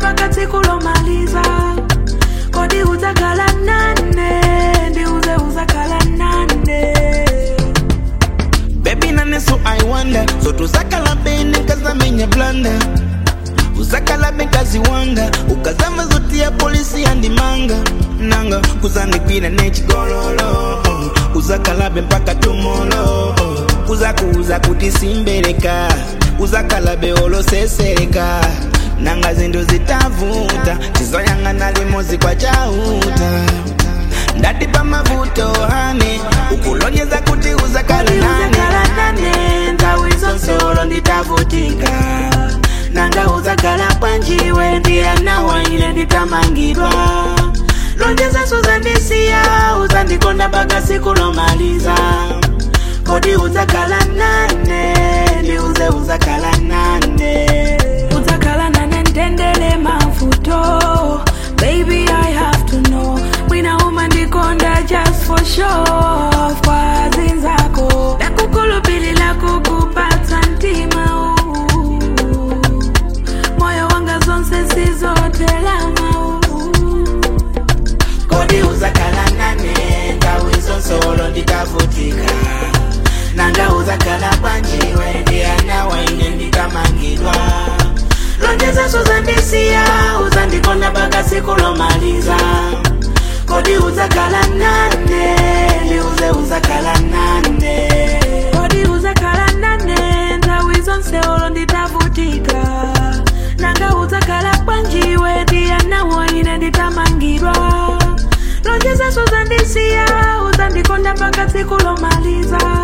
mpaka tsiku lomaliza kodi uzakhala nane ndiuze uzakhala nane Baby nane so I wonder So tuzakala bene kazamenya blanda uzakala bekazi wanga ukazama zoti ya polisi yandimanga nanga kuzandikwira nechigololo uh, uzakalabe mpaka tumolo uh, uzakuuza kuti simbereka uzakalabe olosesereka nanga zindu zitavuta chizoyang'ana limozi kwa chauta ndati pamavuto hane ukulonyeza kuti uzakala kodi uzakhala nane nane nthawi zonse olo nditavutika nanga uzakhala bwanjiwe ndiyanawa ine nditamangidwa lonjeza uzandisiya uzandikonda mpaka tsiku lomaliza kodi uzakhala nane ndiuze uzakhala nane uzakhala nane ndendele mavuto baby i have to know mwina uma ndikonda just for show kwa zinzako ndakukhulupilila kukupatsa mtima huu moyo wanga zonse sizotelama kodi uzakhala nane nthawi zonse olo nditavutika nanga uzakhala bwanjiwe ndiyanawa ine nditamangidwa lonjeza uzandisiya uzandikonda mpaka tsiku lomaliza kodi uzakhala nane ndiuze uzakhala nane kodi uzakhala nane nthawi zonse olo nditavutika nanga uzakhala bwanjiwe ndiyanawo ine nditamangidwa lonjeza uzandisiya uzandikonda mpaka tsiku lomaliza